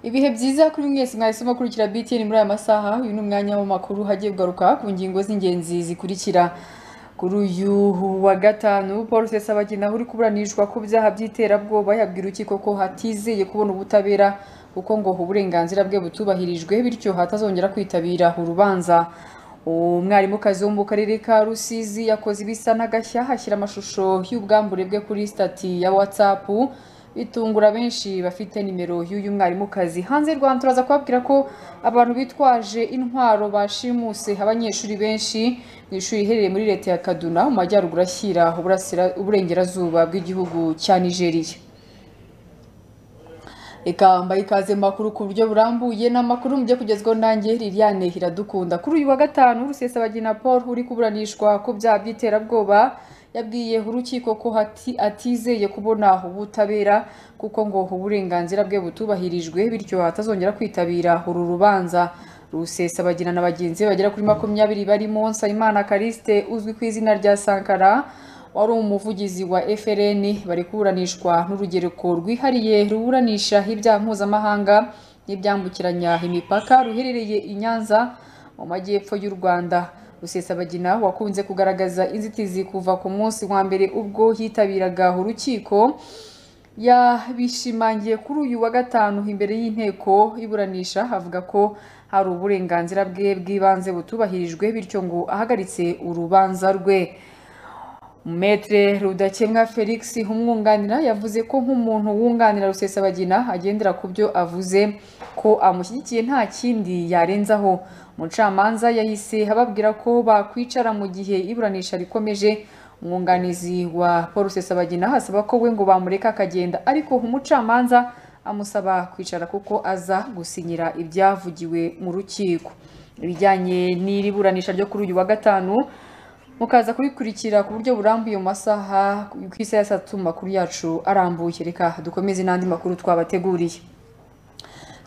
Ibihe byiza kuri mwese mwahisemo kurikira BTN muri aya masaha, uyu ni umwanya w'amakuru hagiye kugaruka ku ngingo z'ingenzi zikurikira. Kuri uyu wa gatanu Paul Rusesabagina uri kuburanishwa ku byaha by'iterabwoba yabwira urukiko ko hatizeye kubona ubutabera kuko ngo uburenganzira bwe butubahirijwe bityo hatazongera kwitabira urubanza. Umwarimukazi wo mu karere ka Rusizi yakoze ibisa n'agashya ashyira amashusho y'ubwambure bwe kuri stati ya WhatsApp bitungura benshi bafite nimero y'uyu mwarimukazi. Hanze y'u Rwanda turaza kubabwira ko abantu bitwaje intwaro bashimuse abanyeshuri benshi mu ishuri riherereye muri leta ya Kaduna mu majyaruguru ashyira uburasira- uburengerazuba bw'igihugu cya Nigeria. Reka mbaye ikaze mu makuru ku buryo burambuye ni amakuru mujye kugezwaho nanjye Liliane Iradukunda. Kuri uyu wa gatanu Rusesabagina Paul uri kuburanishwa ku byaha by'iterabwoba yabwiye urukiko ko hati, atizeye kubona ubutabera kuko ngo uburenganzira bwe butubahirijwe bityo atazongera kwitabira uru rubanza. Rusesabagina na bagenzi be bagera kuri makumyabiri barimo Nsabimana Callixte uzwi ku izina rya Sankara wari umuvugizi wa FRN bari kuburanishwa n'urugereko rwihariye ruburanisha ibyaha mpuzamahanga n'ibyambukiranya imipaka ruherereye i Nyanza mu majyepfo y'u Rwanda. Rusesabagina wakunze kugaragaza inzitizi kuva ku munsi wa mbere ubwo yitabiraga urukiko yabishimangiye kuri uyu wa gatanu imbere y'inteko iburanisha avuga ko hari uburenganzira bwe bw'ibanze butubahirijwe bityo ngo ahagaritse urubanza rwe. Maître Rudakemwa Felix umwunganira yavuze ko nk'umuntu wunganira Rusesabagina agendera ku byo avuze ko amushyigikiye nta kindi yarenzaho. Umucamanza yahise ababwira ko bakwicara mu gihe iburanisha rikomeje. Umwunganizi wa Paul Rusesabagina asaba ko we ngo bamureka akagenda ariko umucamanza amusaba kwicara kuko aza gusinyira ibyavugiwe mu rukiko. Ibijyanye n'iri buranisha ryo kuri uyu wa gatanu mukaza kubikurikira ku buryo burambuye mu masaha ku isaha ya saa tatu mu makuru yacu arambuye reka dukomeze n'andi makuru twabateguriye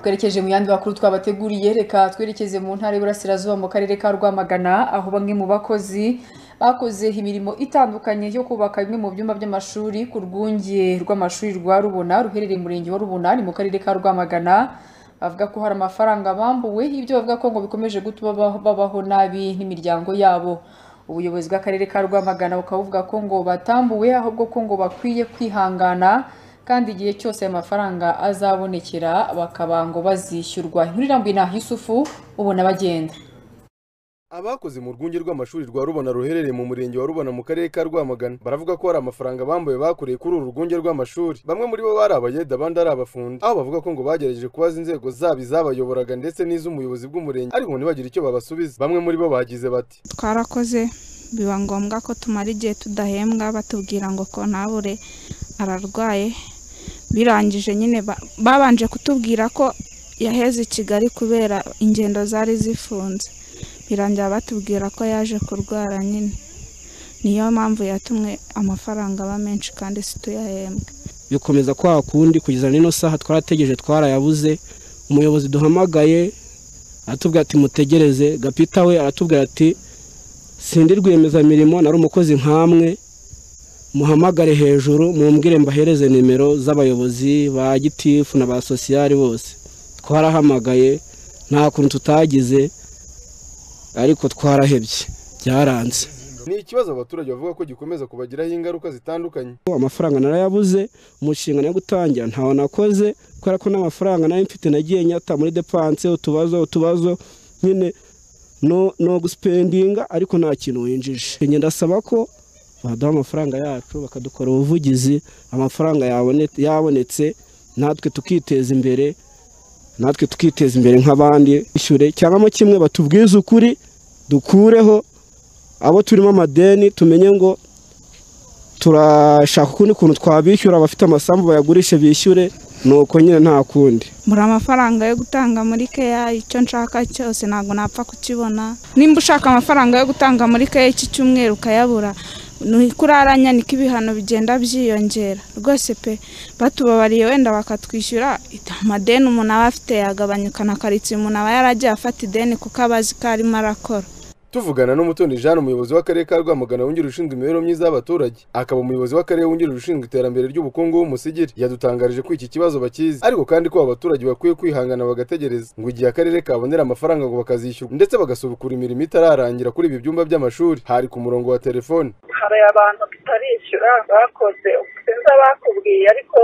twerekeje mu yandi makuru twabateguriye reka twerekeze mu ntara y'Iburasirazuba mu karere ka Rwamagana aho bamwe mu bakozi bakoze imirimo itandukanye yo kubaka bimwe mu byumba by'amashuri ku rwunge rw'amashuri rwa Rubona ruherereye mu murenge wa Rubona ni mu karere ka Rwamagana bavuga ko hari amafaranga bambuwe ibyo bavuga ko ngo bikomeje gutuma babaho- babaho nabi n'imiryango yabo ubuyobozi bw'akarere ka Rwamagana bukaba buvuga ko ngo batambuwe ahubwo ko ngo bakwiye kwihangana kandi igihe cyose aya mafaranga azabonekera bakaba ngo bazishyurwa inkuru irambuye na Yusufu ubona bagenda Abakoze mu rwunge rw'amashuri rwa Rubona ruherereye mu murenge wa Rubona mu karere ka Rwamagana baravuga ko hari amafaranga bambuwe bakoreye kuri uru rwunge rw'amashuri. Bamwe muri bo bari abayede abandi ari abafundi. Aho bavuga ko ngo bagerageje kubaza inzego zabo izabayoboraga ndetse n'iz'umuyobozi bw'umurenge ariko ntibagira icyo babasubiza. Bamwe muri bo bagize bati twarakoze biba ngombwa ko tumara igihe tudahembwa batubwira ngo kontabure ararwaye birangije nyine ba- babanje kutubwira ko yaheze i kigali kubera ingendo zari zifunze birangira batubwira ko yaje kurwara nyine niyo mpamvu yatumwe amafaranga aba menshi kandi si tuyahembwe bikomeza kwa kundi kugeza n'ino saha twarategereje twarayabuze umuyobozi duhamagaye aratubwira ati mutegereze gapita we aratubwira ati sindi rwiyemezamirimo nari umukozi nkamwe muhamagare hejuru mumbwire mbahereze nimero z'abayobozi ba gitifu na ba sosiyari bose twarahamagaye nta kuntu tutagize ariko twarahebye byaranze ni ikibazo abaturage bavuga ko gikomeza kubagiraho ingaruka zitandukanye. amafaranga narayabuze umushinga yo gutangira ntawo nakoze kubera ko n'amafaranga nari mfite nagiye nyata muri depanse utubazo utubazo nyine no no gusipendinga ariko nta kintu winjije njye ndasaba ko baduha amafaranga yacu bakadukora ubuvugizi amafaranga yabone- yabonetse natwe tukiteza imbere natwe tukiteza imbere nk'abandi bishyure cyangwa mo kimwe batubwize ukuri dukureho abo turimo amadeni tumenye ngo turashaka ukundi kuntu twabishyura abafite amasambu bayagurishe bishyure nuko nyine nta kundi muri amafaranga yo gutanga muri keya icyo nshaka cyose ntabwo napfa kukibona nimba ushaka amafaranga yo gutanga muri keya iki cyumweru ukayabura ni kuraranya niko ibihano bigenda byiyongera rwose pe batubabariye wenda bakatwishyura amadeni umuntu aba afite yagabanyuka na karitsiye umuntu aba yaragiye afata ideni kuko aba azi ko arimo arakora tuvugana n'umutoni jean umuyobozi w'akarere ka rwamagana wungirije ushinzwe imibereho myiza y'abaturage akaba umuyobozi w'akarere wungirije ushinzwe iterambere ry'ubukungu w'umusigiri yadutangarije ko iki kibazo bakizi ariko kandi ko aba baturage bakwiye kwihangana bagategereza ngo igihe akarere kabonera amafaranga ngo bakazishyurwa ndetse bagasubukura imirimo itararangira kuri ibi byumba by'amashuri hari ku murongo wa telefone hari abantu bitarishyura bakoze sinzi abakubwiye ariko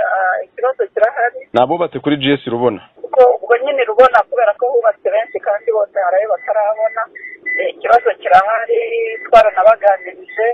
ah, ikibazo kirahari ni abubatse kuri GS rubona kuko ubwo nyine rubona kubera ko hubatse benshi kandi bose hari ayo batarabona Eh, ikibazo kirahari twaranabaganirije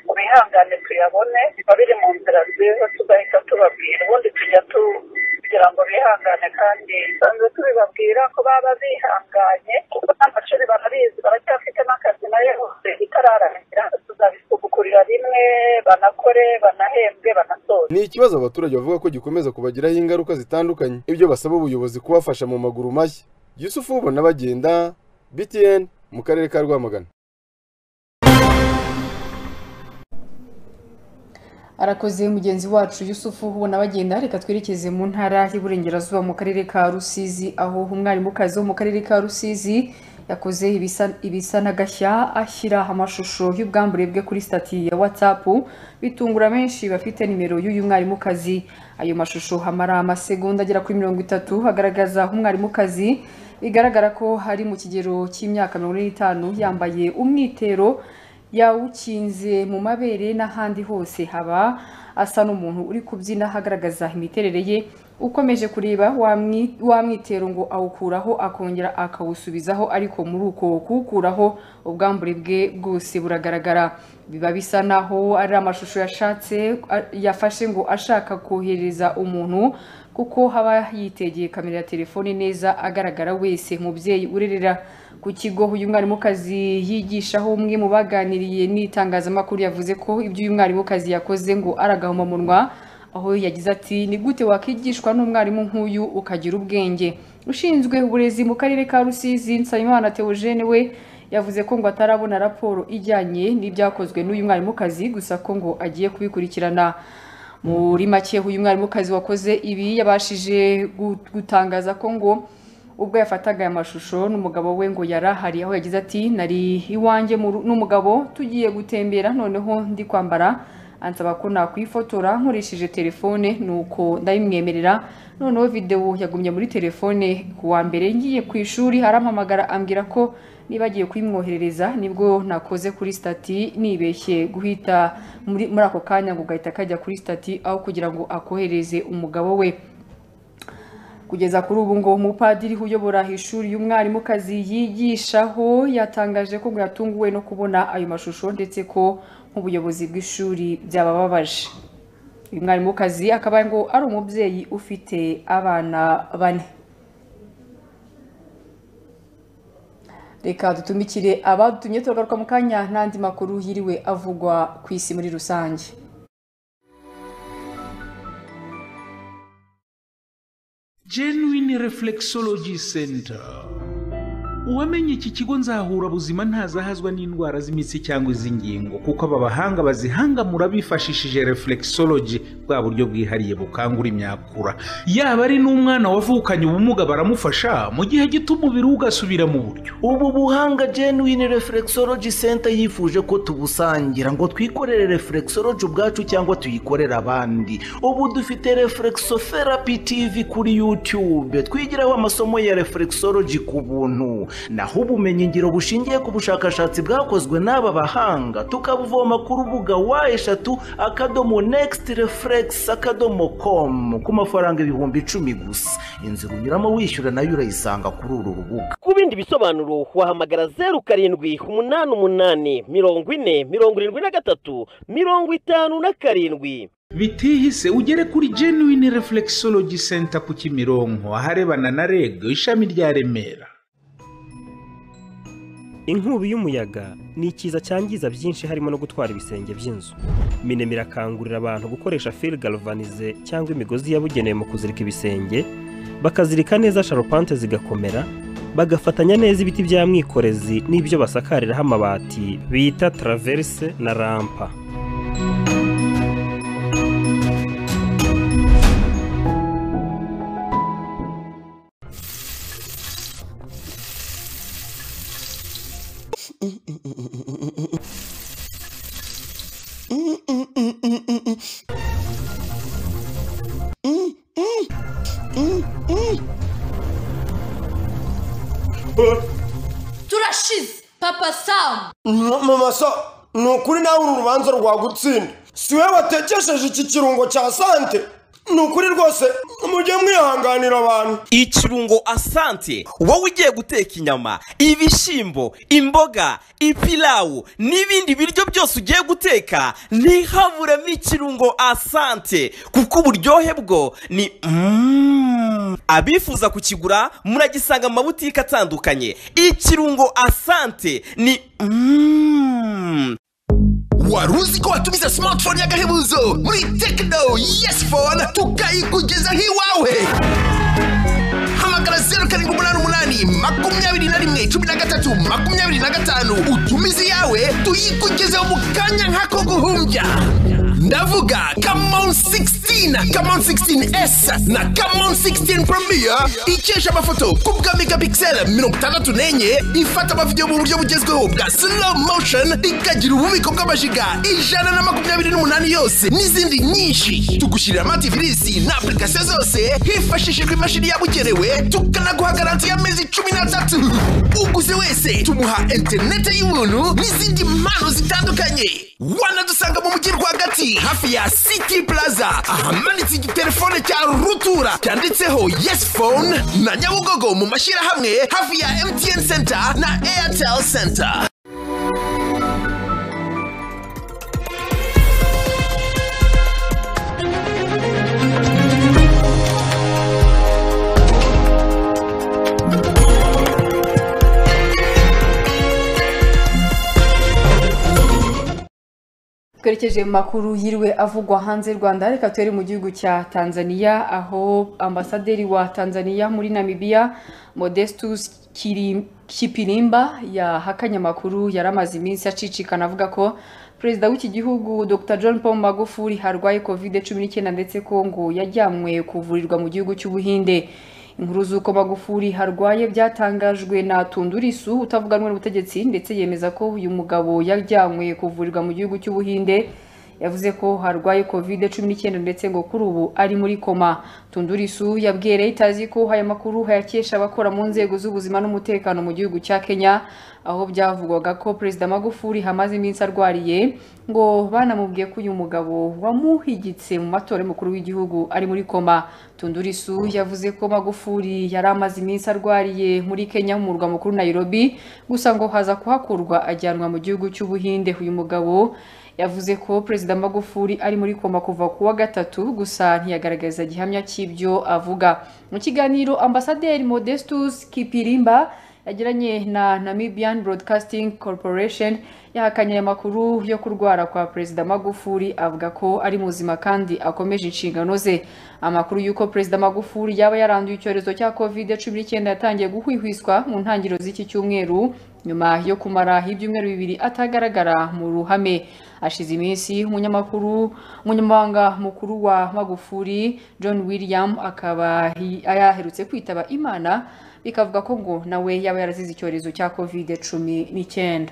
ubihangane tuyabone biba biri mu nzira nziza tugahita tubabwira ubundi tujya tu- kugira ngo bihangane kandi sanzwe tubibabwira ko baba bihanganye kuko n'amashuri barabizi baracyafite n'akazi nayo yose itararangira tuzabisubukurira rimwe banakore banahembwe banasoze ni ikibazo abaturage bavuga ko gikomeza kubagiraho ingaruka zitandukanye ibyo basaba ubuyobozi kubafasha mu maguru mashya yusufu ubona bagenda btn mu karere ka rwamagana arakoze mugenzi wacu yusufu ubona bagenda reka twerekeze mu ntara y'uburengerazuba mu karere ka rusizi aho umwarimukazi wo mu karere ka rusizi yakoze ibisa- ibisa n'agashya ashyira amashusho y'ubwambure bwe kuri stati ya watsapu bitungura benshi bafite nimero y'uyu mwarimukazi ayo mashusho amara amasegonda agera kuri mirongo itatu agaragaza umwarimukazi bigaragara ko hari mu kigero cy'imyaka mirongo ine n'itanu yambaye umwitero yawukinze mu mabere n'ahandi hose haba asa n'umuntu uri kubyina hagaragaza imiterere ye ukomeje kureba wamwi- wa mwitero ngo awukuraho akongera akawusubizaho ariko muri uko kuwukuraho ubwambure bwe bwose buragaragara biba bisa naho ari amashusho yashatse a- yafashe ngo ashaka kohereza umuntu kuko haba yitegeye kamera ya telefone neza agaragara wese umubyeyi urerera ku kigo uyu mwarimukazi yigishaho umwe mu baganiriye n'itangazamakuru yavuze ko ibyo uyu mwarimukazi yakoze ngo aragahomamunwa aho yagize ati ni gute wakigishwa n'umwarimu nk'uyu ukagira ubwenge ushinzwe uburezi mu karere ka rusizi nsabimana teogene we yavuze ko ngo atarabona raporo ijyanye n'ibyakozwe n'uyu mwarimukazi gusa ko ngo agiye kubikurikirana muri make uyu mwarimukazi wakoze ibi yabashije gu- gutangaza ko ngo ubwo yafataga aya mashusho n'umugabo we ngo yari ahari aho yagize ati nari iwanjye mu ru- n'umugabo tugiye gutembera noneho ndi kwambara ansaba ko nakwifotora nkoresheje telefone nuko ndabimwemerera noneho videwo yagumye muri telefone ku wa mbere ngiye ku ishuri arampamagara ambwira ko niba agiye kuyimwoherereza nibwo nakoze kuri stati nibeshye guhita muri muri ako kanya ngo gahita kajya kuri stati aho kugira ngo akohereze umugabo we kugeza kuri ubu ngo umupadiri uyobora ishuri y'umwarimukazi yigishaho yatangaje ko ngo yatunguwe no kubona ayo mashusho ndetse ko nk'ubuyobozi bw'ishuri byabababaje uyu mwarimukazi akaba ngo ari umubyeyi ufite abana bane reka dutumikire abadutumye tugaruka mu kanya n'andi makuru yiriwe avugwa ku isi muri rusange genuine reflexology center uwamenye iki kigo nzahura buzima ntazahazwa n'indwara z'imitsi cyangwa iz'ingingo kuko aba bahanga bazihangamura bifashishije reflexology bwa buryo bwihariye bukangura imyakura yaba ari n'umwana wavukanye ubumuga baramufasha mu gihe gito umubiri we ugasubira mu buryo ubu buhanga genuine reflexology center yifuje ko tubusangira ngo twikorere reflexology ubwacu cyangwa tuyikorere abandi ubu dufite reflexotherapy tv kuri youtube twigiraho amasomo ya reflexology ku buntu naho ubumenyi ngiro bushingiye ku bushakashatsi bwakozwe n'aba bahanga tukabuvoma ku rubuga wa eshatu akadomo next reflex akadomo com ku mafaranga ibihumbi icumi gusa inzira unyuramo wishyura nayo urayisanga kuri uru rubuga ku bindi bisobanuro wahamagara zeru karindwi umunani umunani mirongo ine mirongo irindwi na gatatu mirongo itanu na karindwi bitihise ugere kuri genuine reflexology center ku kimironko aharebana na reg ishami rya remera inkubi y'umuyaga ni ikiza cyangiza byinshi harimo no gutwara ibisenge by'inzu minema irakangurira abantu gukoresha fil galvanize cyangwa imigozi yabugenewe mu kuzirika ibisenge bakazirika neza sharupante zigakomera bagafatanya neza ibiti bya mwikorezi n'ibyo basakariraho amabati bita traverse na rampa turashize papa samu mama so ni ukuri nawe uru rubanza rwagutsinda si wowe watekesheje iki kirungo cya sante ni ukuri rwose mujye mwihanganira abantu ikirungo asante wowe ugiye guteka inyama ibishyimbo imboga ipilawu n'ibindi biryo byose ugiye guteka ntihaburemo ikirungo asante kuko uburyohe bwo ni Mm. abifuza kukigura muragisanga mu mabutike atandukanye ikirungo asante ni Mm. wari uzi ko watumize smartphone y'agahebuzo muri tekino yesi fone tukayikugeza nk'iwawe hamagara zeru karindwi umunani umunani makumyabiri na rimwe cumi na gatatu makumyabiri na gatanu utumize iyawe tuyikugezeho mu kanya nk'ako guhumbya ndavuga kamon 16 kamon 16s na kamon 16 premier ikesha amafoto ku bwa megapixel mirongo itandatu n'enye ifata amavidewo mu buryo bugezweho bwa slow motion ikagira ububiko bw'amajiga ijana na makumyabiri n'umunani yose n'izindi nyinshi tugushyirira amativisi na apurikasiyo zose hifashishijwe imashini yabugenewe tukanaguha garanti y'amezi cumi n'atatu uguze wese tumuha interinete y'ubuntu n'izindi mpano zitandukanye wanadusanga mu mujyi rwagati hafi ya city plaza ahamanitse igitelefone cya rutura cyanditseho yes phone na nyabugogo mu mashyirahamwe hafi ya mtn center na airtel center twerekeje mu makuru yiriwe avugwa hanze y'u rwanda reka turi mu gihugu cya tanzania aho ambasaderi wa tanzania muri namibia modestus Kiri- kipirimba yahakanye amakuru yari amaze iminsi acicikana avuga ko perezida w'iki gihugu dr john paul magufuli arwaye kovide cumi n'icyenda ndetse ko ngo yajyanywe kuvurirwa mu gihugu cy'ubuhinde inkuru z'uko magufuli harwaye byatangajwe na tundurisu utavuganwe n'ubutegetsi ndetse yemeza ko uyu mugabo yajyanywe kuvurirwa mu gihugu cy'ubuhinde yavuze ko harwaye kovide cumi n'icyenda ndetse ngo kuri ubu ari muri koma tundurisu yabwiye reuters ko aya makuru hayakesha abakora mu nzego z'ubuzima n'umutekano mu gihugu cya kenya aho byavugwaga ko perezida magufuli hamaze iminsi arwariye ngo banamubwiye ko uyu mugabo wamuhigitse mu matora y'umukuru w'igihugu ari muri koma tundurisu yavuze ko magufuli yari amaze iminsi arwariye muri kenya mu murwa mukuru nairobi gusa ngo haza kuhakurwa ajyanwa mu gihugu cy'ubuhinde uyu mugabo yavuze ko perezida magufuli ari muri koma kuva ku wa gatatu gusa ntiyagaragaza gihamya cy'ibyo avuga mu kiganiro ambasaderi modestus kipirimba yagiranye na namibian broadcasting corporation yahakanye aya makuru yo kurwara kwa perezida magufuli avuga ko ari muzima kandi akomeje inshingano ze amakuru y'uko perezida magufuli yaba yaranduye icyorezo cya covid cumi n'icyenda yatangiye guhwihwiswa mu ntangiriro z'iki cyumweru nyuma yo kumara ibyumweru bibiri atagaragara mu ruhame hashize iminsi umunyamakuru umunyamabanga mukuru wa magufuli john william akaba hi- yaherutse kwitaba imana bikavuga ko ngo nawe yaba yarazize icyorezo cya covid cumi n'icyenda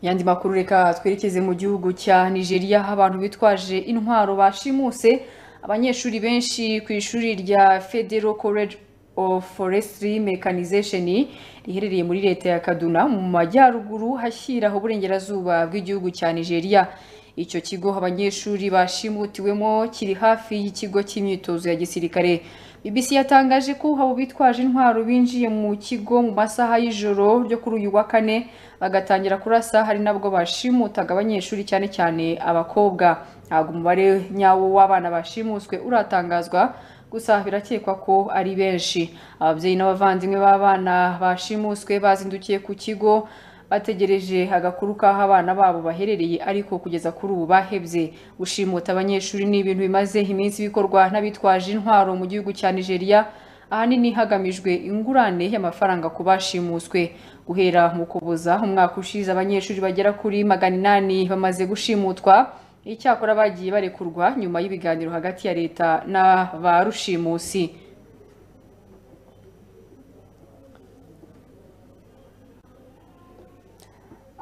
mu yandi makuru reka twerekeze mu gihugu cya nigeria aho abantu bitwaje intwaro bashimuse abanyeshuri benshi ku ishuri rya federal college of forestry mechanization riherereye muri leta ya kaduna mu majyaruguru hashyiraho uburengerazuba bw'igihugu cya nigeria icyo kigo abanyeshuri bashimutiwemo kiri hafi y'ikigo cy'imyitozo ya gisirikare BBC yatangaje ko abo bitwaje intwaro binjiye mu kigo mu masaha y'ijoro ryo kuri uyu wa kane bagatangira kurasa hari nabwo bashimutaga abanyeshuri cyane cyane abakobwa ntabwo umubare nyawo w'abana bashimuswe uratangazwa gusa birakekwa ko ari benshi ababyeyi n'abavandimwe b'abana bashimuswe bazindukiye ku kigo bategereje agakuru k'aho abana babo baherereye ariko kugeza kuri ubu bahebye gushimuta abanyeshuri ni ibintu bimaze iminsi bikorwa n'abitwaje intwaro mu gihugu cya nigeria ahanini hagamijwe ingurane y'amafaranga ku bashimuswe guhera mu kuboza umwaka ushize abanyeshuri bagera kuri magana inani bamaze gushimutwa icyakora bagiye barekurwa nyuma y'ibiganiro hagati ya leta na ba rushimusi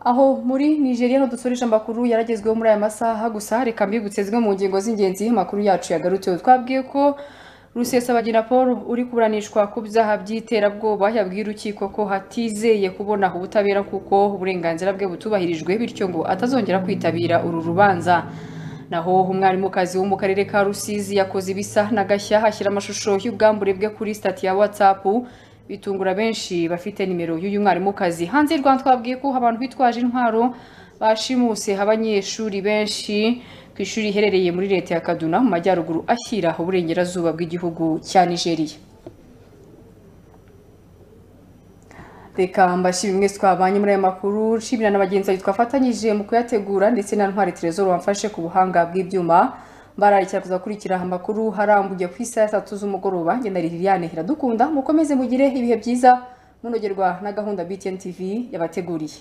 aho muri nigeria no dusoresha amakuru yaragezweho muri aya masaha gusa reka mbibutse zimwe mu ngingo z'ingenzi amakuru yacu yagarutseho twabwiye ko rusesabagina paul uri kuburanishwa ku byaha by'iterabwoba yabwiye urukiko ko hatizeye kubona ubutabera kuko uburenganzira bwe butubahirijwe bityo ngo atazongera kwitabira uru rubanza naho umwarimukazi wo mu karere ka rusizi yakoze ibisa na gashya hashyira amashusho y'ubwambure bwe kuri sitati ya watsapu bitungura benshi bafite nimero y'uyu mwarimukazi hanze y'u rwanda twabwiye ko abantu bitwaje intwaro bashimuse abanyeshuri benshi ku ishuri riherereye muri leta ya kaduna mu majyaruguru ashyira uburengerazuba bw'igihugu cya nigeria reka mbashimire mwese twabanye muri aya makuru nshimira na bagenzi bawe twafatanyije mu kuyategura ndetse na ntwari terezoro wamfashe ku buhanga bw'ibyuma bararikira kuzakurikira amakuru harambuye ku isaha ya tatu z'umugoroba ngenda liliane iradukunda mukomeze mugire ibihe byiza munogerwa na gahunda btn tv yabateguriye